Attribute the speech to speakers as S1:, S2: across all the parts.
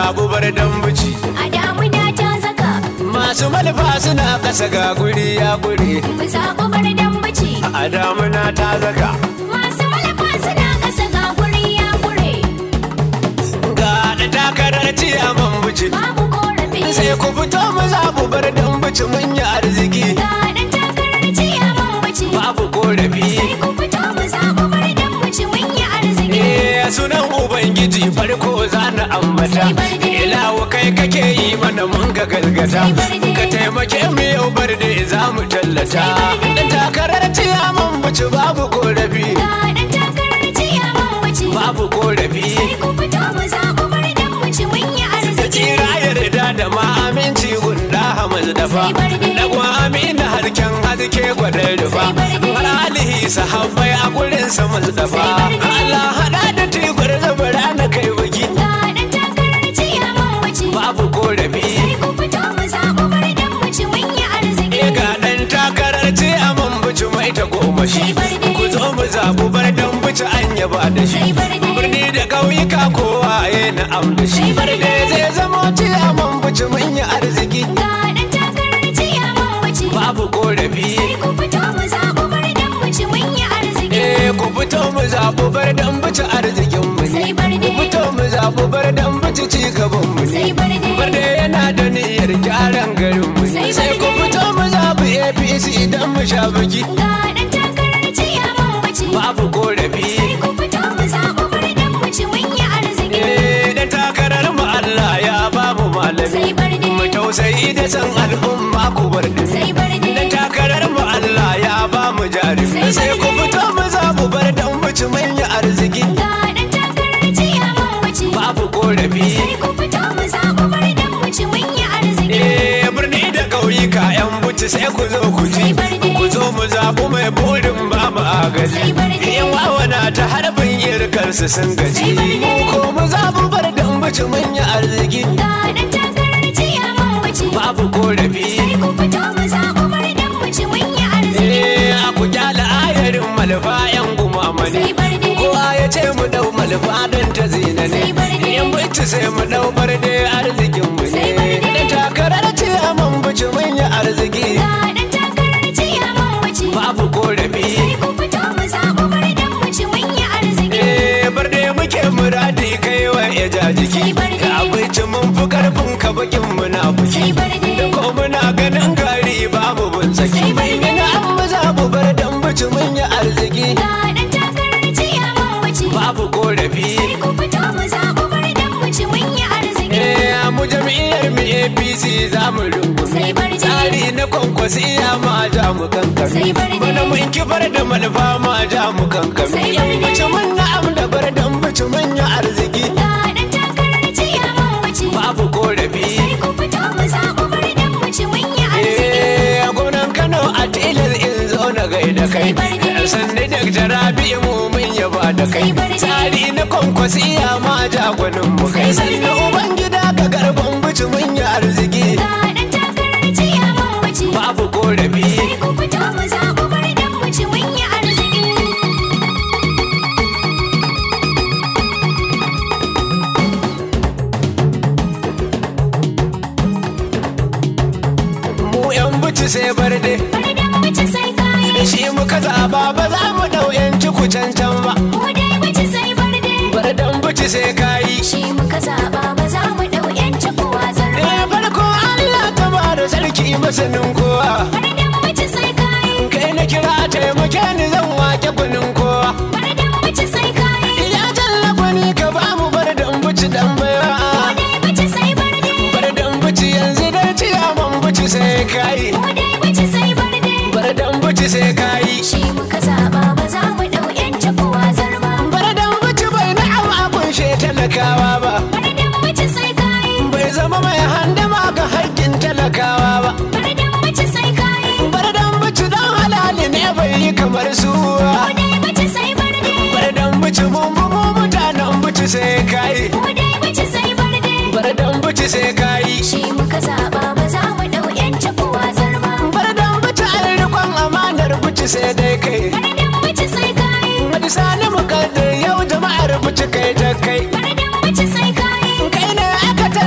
S1: zaɓu bar dambuci
S2: a damuna ta zaka
S1: masu malfa suna kasa ga guri ya guri
S2: mu zaɓi bar dambaci
S1: a damuna ta zaka
S2: masu malafa suna ƙasa ga guri ya gure
S1: ga da takarar ciyaman buci
S2: babu korafi
S1: sai ku fito mu zaɓu bar dambuci mun yi arziki
S2: ga ɗan takarar ciyaman baci
S1: babu korafi
S2: sai ku fito mu zaɓi bar dambaci mun yi arziki
S1: Eh, sunan ubangiji farko za na ambata
S2: Sai barde.
S1: ilawo kai kake yi mana mun ga galgata
S2: Sai barde.
S1: ka taimake mu yau barde za mu tallata
S2: Sai barde.
S1: dan takarar ciyaman buci babu korafi
S2: ga ɗan takarar ciyaman baci
S1: babu korafi
S2: sai ku fito mu zaɓi bar dambaci mun yi
S1: da
S2: arziki
S1: tsira yarda da ma aminci gunda hamas dafa
S2: Sai barde.
S1: dagwa amina harken haske gwadar rufa
S2: Sai barde.
S1: har alihi sahabbai a gurin sa dafa
S2: Sai barde.
S1: Allah hada da tibar zabara na kai bugi
S2: ga ɗan takarar ciyaman baci
S1: babu korafi
S2: sai ku fito mu zaɓi bar dambaci mun yi arziki
S1: E ga ɗan takarar ce a mambuci mai ta goma shi
S2: Sai barde.
S1: ku zo mu zaɓu bar dan buci an yaba da shi
S2: Sai barde.
S1: birni da ƙauyuka kowa ya na'am da shi
S2: Sai barde.
S1: barde zai zama ce a mambuci mun yi arziki
S2: ga ɗan takarar ciyaman baci
S1: babu korafi
S2: sai ku fito mu zaɓi bar dambaci mun yi arziki
S1: Eh ku fito mu zaɓu bar dan buci arzikin mu ne
S2: sai barde
S1: ku fito mu zaɓu bar dan buci ci gaban mu ne
S2: sai barde
S1: barde yana da niyyar gyaran garin mu
S2: Sai
S1: ne sai ku
S2: barde.
S1: fito mu zaɓu APC idan mu sha biki
S2: ga ɗan takarar ciyaman baci
S1: babu korafi
S2: sai ku fito mu zaɓi bar dambaci mun yi arziki
S1: Eh, dan takarar mu Allah ya ba mu malami
S2: sai barde
S1: mu tausayi da san al'umma ku bar da
S2: sai barde
S1: dan takarar mu Allah ya ba mu jarumi
S2: Sai
S1: sai ku
S2: barde.
S1: fito mu za mu bar dan muci manya arziki
S2: ga ɗan takarar ciyaman baci
S1: babu korafi
S2: sai ku fito mu zaɓi bar dambaci mun yi arziki
S1: eh birni da ƙauyuka yan buci sai ku zo ku ji
S2: Sai barde.
S1: ku zo mu zaɓu mai burin ba mu agaji
S2: Sai barde.
S1: yan wawana ta harbin irkarsu sun gaji
S2: Sai barde.
S1: mu ko mu zaɓu bar dan muci manya arziki
S2: ga ɗan takarar ciyaman baci
S1: babu korafi
S2: sai ku fito mu zaɓi bar dambaci mun yi arziki
S1: Eh, a ku kyala ayarin malfa yan gumama ne
S2: sai barde
S1: kowa ya ce mu dau malfa don ta zina ne
S2: Sai barde.
S1: yan bici sai mu dau barde arzikin mu
S2: Sai
S1: ne
S2: barde.
S1: da takarar ce a man bici mun yi arziki
S2: ga ɗan takarar ciyaman baci
S1: babu korafi
S2: sai ku fito mu zaɓi bar dambaci mun yi arziki
S1: eh barde muke muradi kai wa ya ja jiki
S2: Sai barde.
S1: ga abinci mun fi karfin ka bakin muna buki
S2: sai barde
S1: da ko muna ganin gari babu bin saki
S2: Sai barde.
S1: ina an mu za mu bar dan bici mun yi arziki
S2: ga ɗan takarar ciyaman baci
S1: babu korafi
S2: sai ku fito mu zaɓi bar dambaci mun yi arziki
S1: Eh, mu jam'iyyar mu APC za mu rungume
S2: Sai barde.
S1: tsari na kwankwasiya ma ja mu kankame
S2: Sai barde.
S1: bana mun kifar da malfa ma ja mu kankame
S2: Sai
S1: yan
S2: barde.
S1: bici mun na'am da bar dan bici mun yi arziki
S2: ga ɗan takarar ciyaman baci
S1: babu korafi
S2: sai ku fito mu zaɓi bar dambaci mun yi arziki
S1: Eh, gwamnan Kano a tilar in zo na gaida kai
S2: Sai barde.
S1: sanni da rabi mu mun yaba da kai
S2: Sai barde.
S1: tsari na kwankwasiya ma ja gwanin mu kai
S2: Sai barde.
S1: sanni uban gida ka garban bici mun yi arziki
S2: ga ɗan takarar ciyaman baci
S1: babu korafi
S2: sai ku fito mu zaɓi bar dambaci mun yi arziki
S1: mu yan bici sai barde
S2: bar dambaci sai kayi
S1: shi muka zaba ba za mu dau yanci ku cancan ba
S2: mu dai baci sai bar dai
S1: bar dan bici sai kayi
S2: shi muka zaɓa ba za mu ɗau yanci kowa zarba
S1: eh farko Allah ta ba da sarki masanin kowa
S2: bar dambaci sai kayi
S1: kai na kira taimake ni zan wake kunin kowa
S2: bar dambaci sai kayi
S1: ya tallafa ni ka ba mu bar dan bici dan baya
S2: mu dai baci sai bar dai
S1: bar dan bici yanzu dai ciyaman bici sai kayi
S2: mu dai baci sai bar dai
S1: bar dan bici sai kayi
S2: shi muka zaɓa ba za mu ɗau yanci kowa zarba
S1: bar dan bici bai na'am a kunshe talakawa ba
S2: bar dambaci sai kayi
S1: bai zama mai handama ga haƙƙin talakawa ba
S2: bar dambaci sai kayi
S1: bar dan bici dan halali ne bai yi kamar su ba
S2: mu dai baci sai bar dai
S1: bar dan bici mun mu mu mutanen bici sai kai
S2: mu dai baci sai bar dai
S1: bar dan bici sai kai
S2: shi muka zaɓa ba za mu ɗau yanci kowa zarba
S1: bar dan bici an rikon amanar bici sai dai kai
S2: bar dambaci sai kayi
S1: wani sani mukaddar yau jama'ar bici kai ta kai
S2: bar dambaci sai kayi
S1: kai ne aka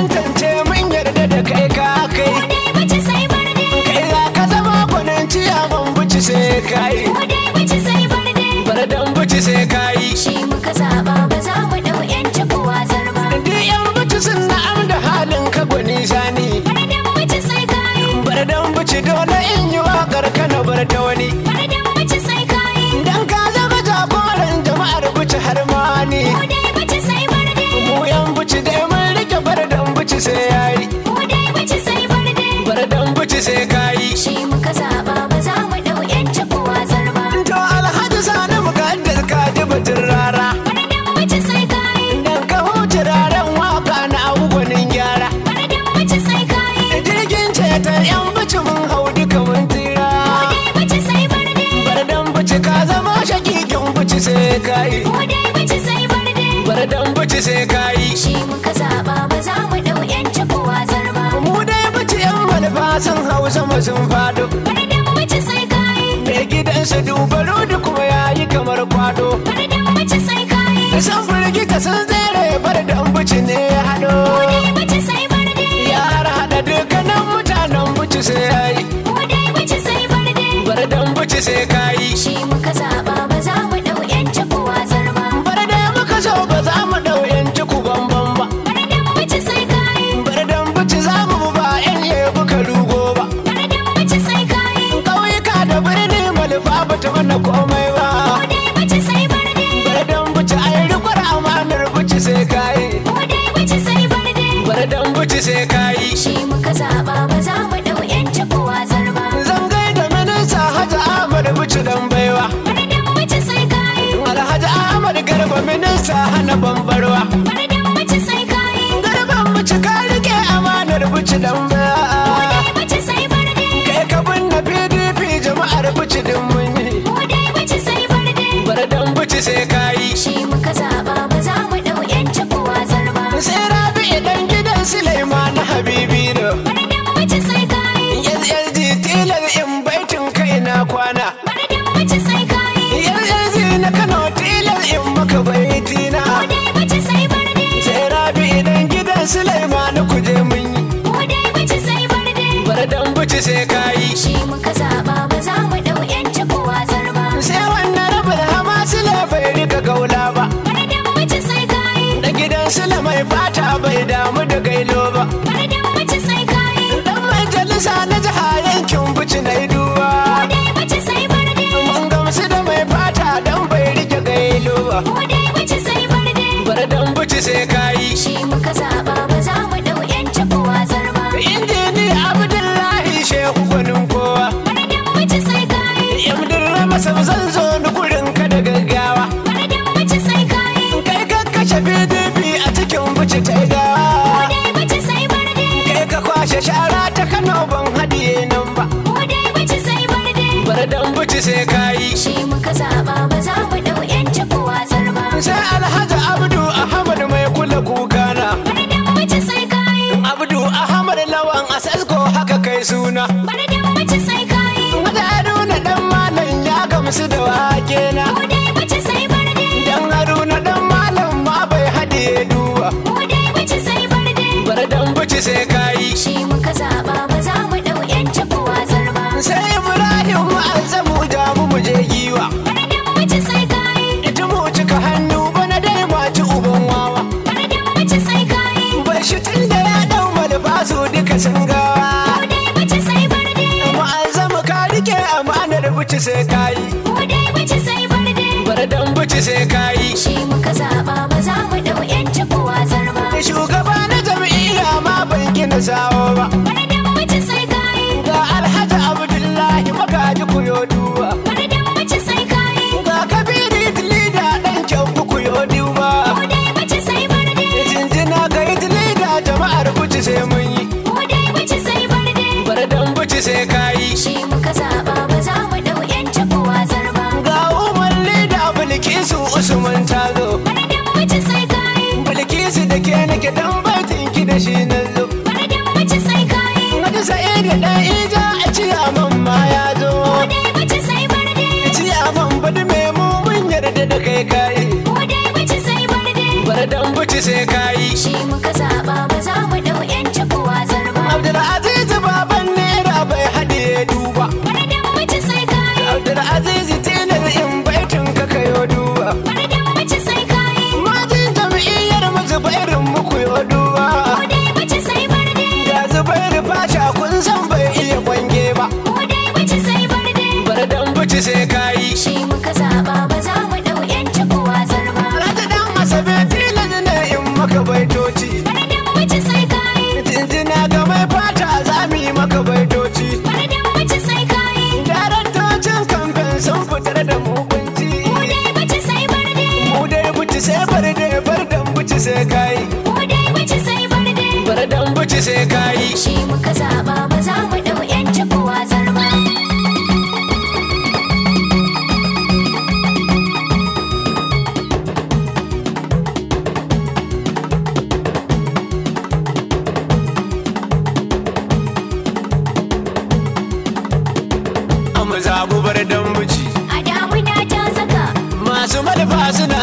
S1: buci sai kayi
S2: Mu dai bici sai barde.
S1: bar dan buci sai kayi
S2: Shi muka zaɓa ba za mu ɗau ƴanci ko wazar ba.
S1: mu dai buci yan malfa sun hausa ma sun fado
S2: Bardan bici sai kayi.
S1: mai gidansu dubaro da kuma yayi kamar kwado
S2: Bardan bici sai kayi.
S1: san firgita sun tsere bar dan buci ne ya hado
S2: Mu dai bici sai barde.
S1: ya har hada dukkanin mutanen buci sai yayi
S2: Mu dai bici sai barde.
S1: bar dan buci sai kayi
S2: Shi muka zaɓa ba za mu ɗau ƴanci ko wazar ba.
S1: bar dai muka so ba za mu dau yanci ku bamban ba
S2: Bardan bici sai kayi.
S1: bar dan buci za mu ba yan yebu ka rugo ba
S2: Bardan bici sai kayi.
S1: ƙauyuka da birni malfa ba ta mana komai ba
S2: Mu dai bici sai barde.
S1: bar dan buci ai rikwar amanar buci sai kayi
S2: Mu dai bici sai barde.
S1: bar dan buci sai kayi
S2: Shi muka zaɓa ba za mu ɗau ƴanci ko wazar ba.
S1: zan gaida minista hajji ahmad buci dan baiwa
S2: Bardan bici sai kayi.
S1: alhaji ahmad garba minista hana bambarwa
S2: Bardan bici sai kayi.
S1: garban buci ka rike amanar buci dan baiwa
S2: Dai bici sai barde.
S1: kai ka binne pdp jama'ar buci din mun yi
S2: Mu dai bici sai barde.
S1: bar dan buci sai kayi
S2: Shi muka zaɓa ba za mu ɗau ƴanci ko wazar ba.
S1: sai rabi idan gidan Sulaiman habibi ne
S2: Bardan bici sai kayi.
S1: SLG tilar in baitin kai na kwana
S2: Bardan bici sai kayi.
S1: SLG na Kano tilar in maka baiti na
S2: Mu dai bici sai barde.
S1: sai rabi idan gidan Sulaiman kuje mun yi
S2: Mu dai bici sai barde.
S1: bar dan buci sai kayi
S2: Shi muka zaɓa ba za mu ɗau ƴanci ko wazar ba.
S1: sai wannan rabin hamasila bai rika gaula ba
S2: Bardan bici sai kayi.
S1: da gidan Sula mai fata bai damu da gailo ba
S2: Bardan bici sai kayi.
S1: dan majalisa na jiha yankin buci na duba
S2: Mu dai bici sai barde.
S1: mun gamsu da mai fata dan bai rike gailo ba
S2: Mu dai bici sai barde.
S1: bar dan buci sai kayi
S2: Shi muka zaɓa ba za mu ɗau ƴanci ko wazar ba.
S1: injini abdullahi shehu gwanin kowa
S2: Bardan bici sai kayi.
S1: yamdin ramasa zan zo ni gurin ka da gaggawa
S2: Bardan bici sai kayi.
S1: kai ka kashe pdp a cikin buci ta
S2: Mu
S1: gawa
S2: dai bici sai barde.
S1: kai ka kwashe shara ta kano ban hadiye nan ba
S2: Mu dai bici sai barde.
S1: bar dan buci sai kayi
S2: Shi muka zaɓa ba za mu ɗau ƴanci ko wazar ba.
S1: sai alhaji abdu ahmad mai kula kukana
S2: Bardan bici sai kayi.
S1: abdu ahmad lawan asasko haka kai suna
S2: Bardan bici sai kayi.
S1: wata haruna dan malam ya gamsu da wake na
S2: Mu dai bici sai barde.
S1: dan haruna dan malam ma bai hadiye duba
S2: Mu dai bici sai barde.
S1: bar dan buci sai kayi
S2: Shi muka zaɓa ba za mu ɗau ƴanci ko wazar ba.
S1: sai ibrahim ma'azzamu da mu mu je giwa
S2: Bardan bici sai kayi.
S1: ita mu cika hannu bana dai maci uban wawa
S2: Bardan bici sai kayi.
S1: bar shi tun da ya dau malfasu duka sun gawa
S2: Mu dai bici sai barde.
S1: ma'azzamu ka rike amanar buci sai kayi
S2: Mu dai bici sai barde.
S1: bar dan buci sai kayi
S2: Shi muka zaɓa ba za mu ɗau ƴanci ko wazar ba.
S1: shugaba na jam'iyya ma ban gina sawo ba
S2: Bardan bici sai kayi.
S1: ga alhaji abdullahi magaji kuyo duba
S2: Bardan bici sai kayi.
S1: ga kabiri lida dan kyau kuyo duba
S2: Mu dai bici sai barde.
S1: jinjina ga lida jama'ar buci sai mun yi
S2: Mu dai bici sai barde.
S1: bar dan buci sai kayi
S2: Shi muka zaɓa ba za mu ɗau ƴanci ko wazar ba.
S1: ga umar lida bilkisu usman tazo
S2: Bardan bici sai kayi.
S1: bilkisu da ke nake dan baitin ki da shi na zo
S2: Bardan bici sai kayi.
S1: wani sa'idu dan ija a ciyaman ma ya zo
S2: Mu dai bici sai barde.
S1: ciyaman bada mai mu mun yarda da kai kayi
S2: Mu dai bici sai barde.
S1: bar dan buci sai kayi
S2: Shi muka zaɓa ba za mu ɗau ƴanci ko wazar ba.
S1: abdulaziz baban naira bai hadiye duba
S2: Bardan bici sai kayi.
S1: abdulaziz tilar in baitin ka kayo duba
S2: Bardan bici sai kayi.
S1: majin jam'iyyar mu zubairin muku yo duba
S2: Mu dai bici sai barde.
S1: da zubairu fasha kun san bai iya kwange ba
S2: Mu dai bici sai barde.
S1: bar dan buci sai kayi
S2: Shi muka zaɓa ba za mu ɗau ƴanci ko wazar ba.
S1: Rata dan asabe tilar ne in maka baitoci
S2: Bardan bici sai kayi.
S1: jinjina ga mai fata za mu yi maka baitoci
S2: Bardan bici sai kayi.
S1: daraktocin kamfen sun fitar da mu kunci
S2: Mu dai bici sai barde.
S1: mu dai buci sai bar dai bar dan buci sai kayi
S2: Mu dai bici sai barde.
S1: bar dan buci sai kayi
S2: Shi muka zaɓa ba za mu ɗau ƴanci ko wazar ba.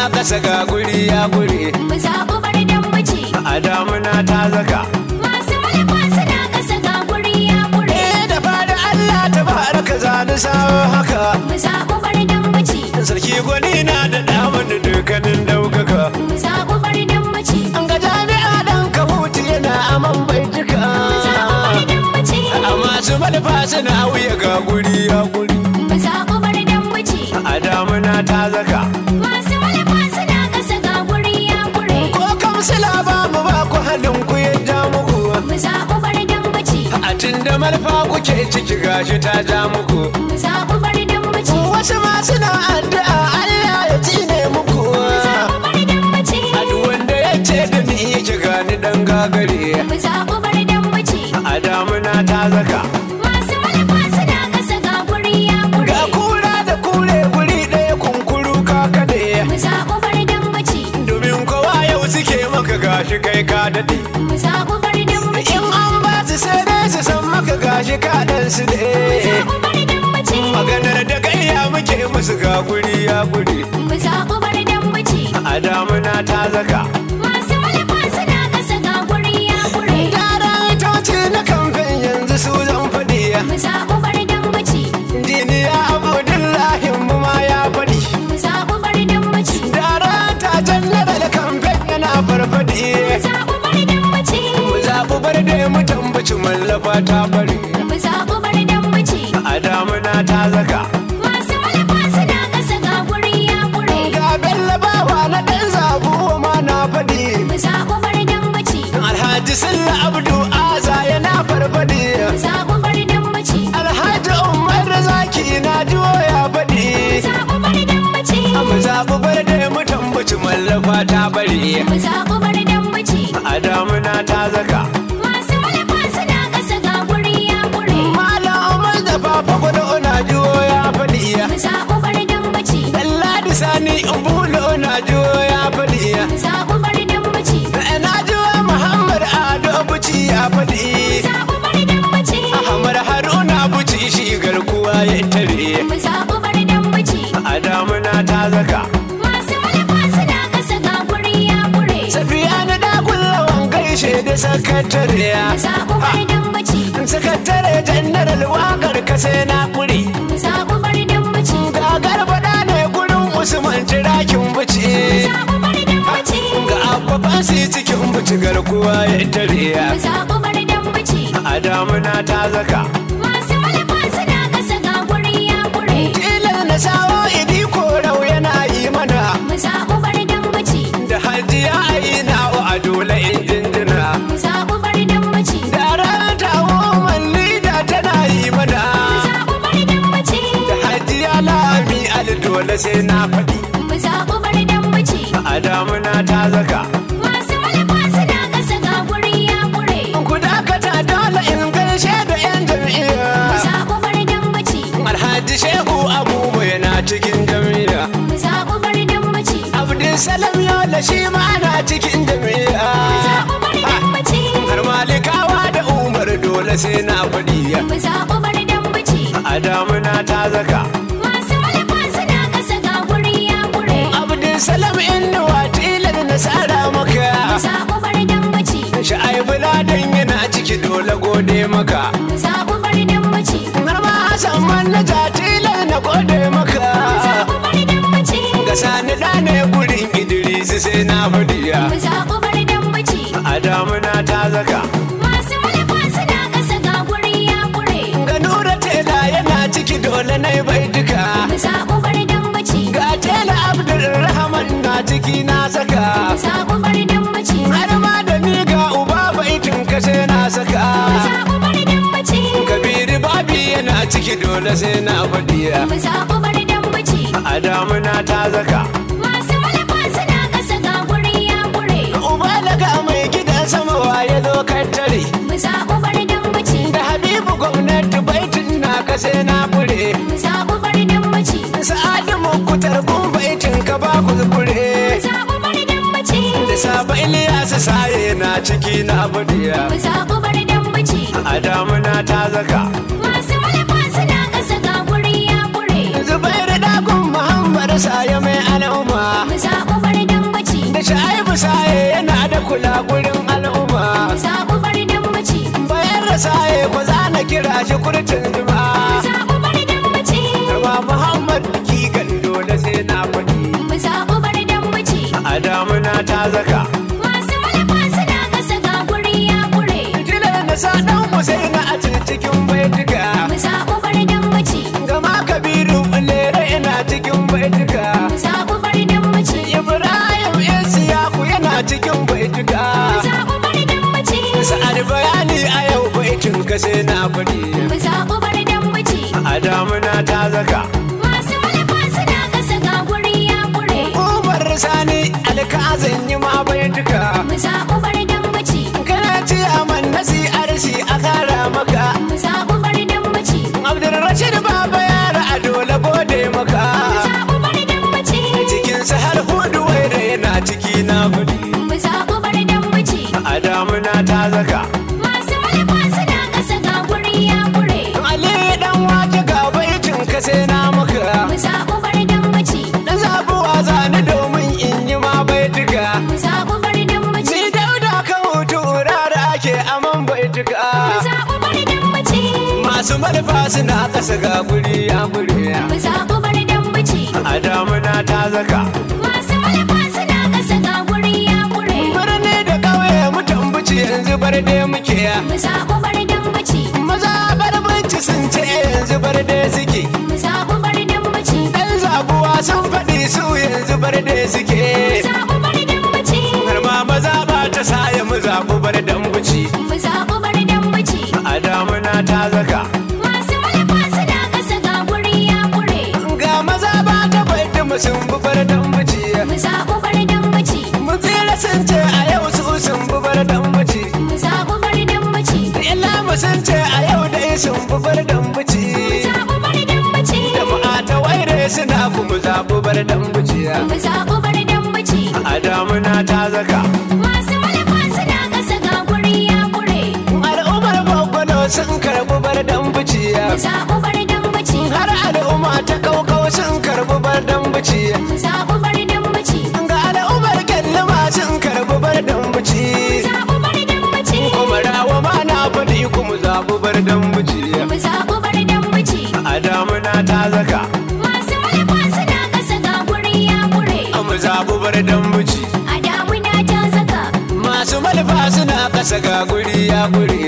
S1: kasa ga guri ya guri
S2: mu zaɓi bar dambaci
S1: a damuna ta zaka
S2: masu malafa suna ƙasa ga guri ya ƙure
S1: eh da fada Allah ta baraka zani sawo haka
S2: mu zaɓi bar dambaci
S1: sarki gwani na da damar da dukkanin daukaka
S2: mu zaɓi bar dambaci
S1: an ga jami'a dan ka hutu yana aman bai duka
S2: mu zaɓi bar dambaci
S1: a masu malfa suna wuya ga guri ya guri
S2: mu zaɓi bar dambaci
S1: a damuna ta zaka
S2: masu malafa suna ƙasa ga guri ya ƙure
S1: ko kamsila ba mu ba ku halin ku yadda muku
S2: mu zaɓi bar dambaci
S1: a tun da malfa kuke ciki gashi ta ja muku
S2: mu zaɓi bar dambaci
S1: wasu ma suna addu'a Allah ya tsine muku
S2: mu zaɓi bar dambaci
S1: a duk wanda ya ce da ni yake gani dan gagare
S2: mu zaɓi bar dambaci
S1: a damuna ta zaka
S2: masu malafa suna ƙasa ga guri ya ƙure
S1: ga kura da kure guri ɗaya kunkuru ka kaɗe
S2: mu zaɓi bar dambaci
S1: domin kowa yau suke maka gashi kai ka daɗe
S2: mu zaɓi bar dambaci
S1: in an ba su sai dai su san maka gashi ka ɗan su
S2: mu
S1: ne
S2: zaɓi bar dambaci
S1: maganar da gayya muke musu ga guri ya guri
S2: mu zaɓi bar dambaci
S1: a damuna ta zaka
S2: masu malafa suna ƙasa ga guri ya ƙure
S1: Yara itoci na kamfen yanzu su zan faɗi
S2: mu zaɓi bar dambaci
S1: Jiniya Abdullahi mu ma ya faɗi
S2: mu zaɓi bar dambaci
S1: Dara ta jannara da kamfen yana farfaɗi
S2: mu zaɓi bar dambaci
S1: Mu zaɓi bar da mu tambaci mallafa ta bari
S2: mu zaɓi bar dambaci
S1: A damuna ta zaka
S2: masu malafa suna ƙasa ga guri ya ƙure
S1: Ga Bello bawa na ɗan zabu ma na faɗi
S2: mu zaɓi bar dambaci
S1: Alhaji Silla Abdu Aza yana farfaɗi
S2: mu zaɓi bar dambaci
S1: Alhaji Umar Zaki na jiwo ya faɗi
S2: mu zaɓi bar dambaci
S1: Mu zaɓi bar da mu tambaci mallafa ta bari
S2: mu zaɓi bar dambaci
S1: A damuna ta zaka
S2: masu malafa suna ƙasa ga guri ya ƙure
S1: Malam Umar da Papa Gwado na jiwo ya faɗi
S2: mu zaɓi bar dambaci
S1: Ladi Sani Bulo na jiwo ya faɗi
S2: mu zaɓi bar dambaci
S1: Na jiwo Muhammad Ado Buci ya faɗi
S2: zaɓi bar dambaci
S1: Ahmad Haruna Buci shi garkuwa ya tare
S2: mu zaɓi bar dambaci
S1: A damuna ta zaka
S2: masu malafa suna ƙasa ga guri ya ƙure
S1: Safiya na dakullawan gaishe da sakatariya
S2: mu zaɓi bar dambaci
S1: Sakatare jannaral wakar ka sai na kuri
S2: mu zaɓi bar dambaci
S1: Gagar faɗa ne gurin Usman tirakin buci
S2: zaɓi bar dambaci
S1: Ga abubuwan su cikin buci garkuwa ya tare
S2: mu zaɓi bar dambaci
S1: A damuna ta zaka
S2: masu malafa suna ƙasa ga guri ya ƙure
S1: Tilar na sawo idi korau yana yi mana
S2: mu zaɓi bar dambaci
S1: Da hajiya a yi nawa a dole in jinjina
S2: mu zaɓi bar dambaci
S1: Da rata woman lida tana yi mana
S2: mu zaɓi bar dambaci
S1: Da hajiya lami al dole sai na faɗi
S2: mu zaɓi bar dambaci
S1: A damuna ta zaka
S2: masu malafa suna ƙasa ga guri ya ƙure
S1: Ku dakata dole in gaishe da 'yan
S2: mu
S1: jam'iyya
S2: zaɓi bar dambaci
S1: Alhaji Shehu Abubu yana cikin jam'iyya
S2: mu zaɓi bar dambaci
S1: Abdulsalam Yola shi ma na cikin jam'iyya
S2: mu zaɓi bar dambaci
S1: Har malikawa da Umar dole sai na faɗi
S2: mu zaɓi bar dambaci
S1: A damuna ta zaka
S2: masu malafa suna ƙasa ga guri ya ƙure
S1: Abdulsalam Inuwa tilar na tsara
S2: mu
S1: maka
S2: zaɓi bar dambaci
S1: Sha'ibu Ladan yana ciki dole gode maka
S2: mu zaɓi bar dambaci
S1: Har ma Hassan Manaja tilar na gode
S2: mu
S1: maka
S2: zaɓi bar dambaci
S1: Ga sani da ne gurin Idris sai na fadiya
S2: mu zaɓi bar dambaci
S1: A damuna ta zaka
S2: masu malafa suna ƙasa ga guri ya ƙure
S1: Ga Nura Tela yana ciki dole na yi bai duka
S2: mu zaɓi bar dambaci
S1: Ga Tela Abdulrahman na ciki na saka
S2: mu zaɓi bar dambaci
S1: Har ma da ni ga uba baitin ka sai na saka
S2: mu zaɓi bar dambaci
S1: Kabiru Babi yana ciki dole sai na fadiya
S2: mu zaɓi bar dambaci
S1: A damuna ta zaka
S2: masu malafa suna ƙasa ga guri ya ƙure
S1: Uba daga mai gidan sama waye zo tare
S2: mu zaɓi bar dambaci
S1: Da Habibu gwamnati baitin na ka sai na fure
S2: mu zaɓi bar dambaci
S1: Sa'adu mukutar kun baitin ka ba ku
S2: mu
S1: zubure
S2: zaɓi bar dambaci
S1: Da saba Iliyasa saye na ciki na fadiya
S2: mu zaɓi bar dambaci
S1: A damuna ta zaka
S2: masu malafa suna ƙasa ga guri ya ƙure
S1: Zubairu dagun Muhammad saye mai al'umma
S2: mu zaɓi
S1: kula gurin al'umma
S2: zaɓi bar dan mace
S1: bayan rasaye ko za na kira shi kurtin juma
S2: zaɓi bar dan mace
S1: Rama Muhammad ki kan dole sai na faɗi
S2: mu zaɓi bar dan mace
S1: a damuna ta zaka
S2: masu malafa suna kasa ga guri ya kure
S1: Tilar na sa ɗan Hussein a cikin baituka
S2: mu zaɓi bar dan mace
S1: Gama Kabiru Lere ina cikin baituka
S2: mu zaɓi bar dan mace
S1: Ibrahim Isiyaku yana cikin baituka
S2: mu zaɓi bar dan mace
S1: Sa'ad bayani a yau baitin ka sai na faɗi
S2: mu zaɓi bar dan mace
S1: A damuna ta zaka
S2: masu malafa suna kasa ga guri ya kure
S1: Umar Sani alkazin yi ma baituka
S2: mu zaɓi bar dan mace
S1: Kana ci aman nasi arsi a kara maka
S2: mu zaɓi bar dan mace
S1: Abdulrashid Baba yara a dole gode maka
S2: mu zaɓi bar dan mace
S1: Cikin har hudu waira yana ciki na faɗi
S2: mu zaɓi bar dan mace
S1: A damuna ta zaka
S2: masu malafa suna kasa ga guri ya kure
S1: Ali dan waje ga baitin ka sai na maka
S2: mu zaɓi bar dan mace
S1: Dan zabuwa zani domin in yi ma baituka
S2: mu zaɓi bar dan mace
S1: Ni dauda kan hutu da ake aman baituka
S2: mu zaɓi bar dan mace
S1: Masu manufa suna kasa ga guri ya guri
S2: mu zaɓi bar dan mace
S1: A damuna ta zaka
S2: masu malafa suna kasa ga guri ya kure
S1: Birni da ƙauye mutan buci yanzu bar dai muke
S2: mu zaɓi bar dan mace
S1: Maza bar bunci sun ce yanzu bar dai suke
S2: mu zaɓi bar dan mace
S1: Dan zabuwa sun faɗi su yanzu bar dai suke
S2: mu zaɓi bar dan mace
S1: Har ma maza ba ta saya mu zabu bar dan buci
S2: mu zaɓi bar dan mace
S1: A damuna ta zaka
S2: masu malafa suna kasa ga guri ya kure
S1: Ga maza ba ta baiti mu sun bi bar dan buci
S2: mu zaɓi bar dan mace
S1: Mu tsira sun ce a yau su sun bi bar dan buci
S2: mu zaɓi bar dan mace
S1: Illa mu sun ce a yau dai sun bi bar dan buci
S2: mu zaɓi bar dan mace
S1: Jama'a ta waire suna kuma zabu bar dan buci
S2: mu zaɓi bar dan mace
S1: A damuna ta zaka
S2: masu malafa suna kasa ga guri ya kure
S1: Al'ummar Bakwalo sun karbi bar dan buci
S2: mu zaɓi bar dan mace
S1: Har al'umma ta kaukau sun karbi bar dan buci
S2: mu zaɓi bar dan mace
S1: Ga al'ummar Kyallima sun karbi bar dan buci
S2: zaɓi bar dan mace
S1: Kuma rawa ma na faɗi kuma zabu bar dan buci
S2: mu zaɓi bar dan mace
S1: A damuna ta zaka
S2: masu malafa suna kasa ga guri ya kure
S1: mu zabu bar dan buci
S2: a damuna ta saka
S1: Masu malfa suna kasa ga guri ya guri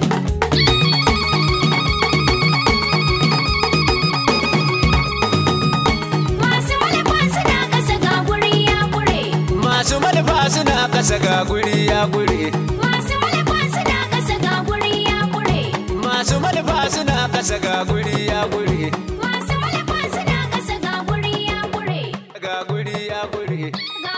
S2: masu malafa suna kasa ga guri ya kure
S1: Masu malfa suna kasa ga guri ya guri
S2: masu malafa suna kasa ga guri ya kure
S1: Masu malfa suna kasa ga guri ya guri
S2: masu malafa suna kasa ga guri ya kure
S1: Ga guri ya guri
S2: ga